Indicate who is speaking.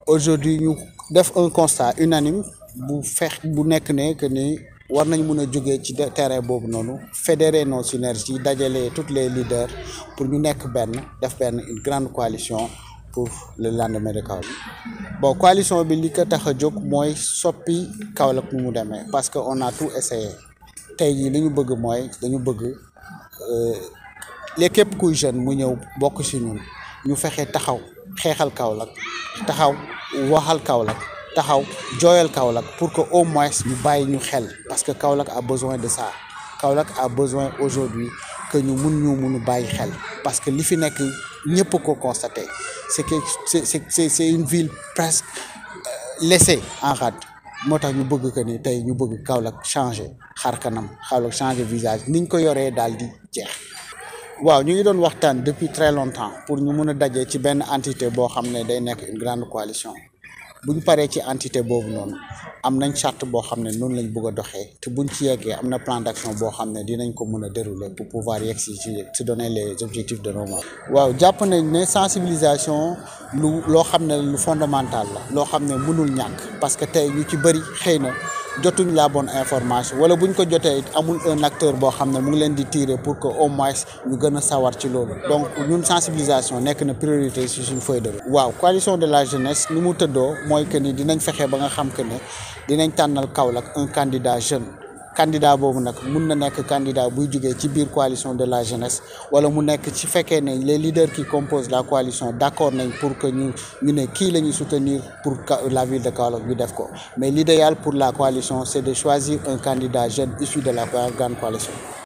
Speaker 1: aujourd'hui ñu def un constat unanime bu fex bu nekk ne que ni war nañ mun a jógee ci terrain boobu noonu fédérer nos synergies dajale tous les leaders pour ñu nekk benn def benn une grande coalition pour le lendemain de Kaolack bon coalition bi li ko tax a jóg mooy soppi Kaolack nu mu demee parce que on a tout essayé tey jii li ñu bëgg mooy dañu bëgg les képp kuy jeune mu ñëw bokk si ñun ñu fexe taxaw xeexal Kaolack taxaw waxal Kaolack taxaw jooyal Kaolack pour que au moins ñu bàyyi ñu xel parce que Kaolack a besoin de ça Kaolack a besoin aujourd'hui que ñu mun ñu munu bàyyi xel parce que li fi nekk ñëpp ko constaté c'est que c'est c'est c'est une ville presque laissée en rade moo tax ñu bëgg que ni tey ñu bëgg Kaolack changer xar kanam Kaolack changer visage niñ ko yoree daal di jeex waaw ñu ngi doon waxtaan depuis très longtemps pour ñu mun a daje ci benn entité boo xam ne day nekk une grande coalition bu ñu paree ci entité boobu noonu am nañ charte boo xam ne noonu lañ bëgg a doxee te buñ ci yeggee am na plan d'action boo xam ne dinañ ko mën a dérouler pour pouvoir yegg si ci se donner les objectifs de nos membres. waaw jàpp nañ ne sensibilisation lu loo xam ne lu fondamental la loo xam ne mënul ñàkk parce que tey ñu ci bëri xëy na jotuñ la bonne information wala buñ ko jotee amul un acteur boo xam ne mu ngi leen di tirer pour que au moins ñu gën a sawar ci loolu donc ñun sensibilisation nekk na priorité ci suñ feuille de route. waaw coalition de la jeunesse ni mu tëddoo mooy que ni dinañ fexe ba nga xam que ne dinañ tànnal Kaolack un candidat jeune candidat boobu nag mun na nekk candidat buy jugee ci biir coalition de la jeunesse wala mu nekk ci fekkee ne les leaders qui composent la coalition d'accord nañ pour que ñu ñu ne kii la ñuy soutenir pour la ville de Kaolack ñu def ko mais l'idéal pour la coalition c'est de choisir un candidat jeune issu de la grande coalition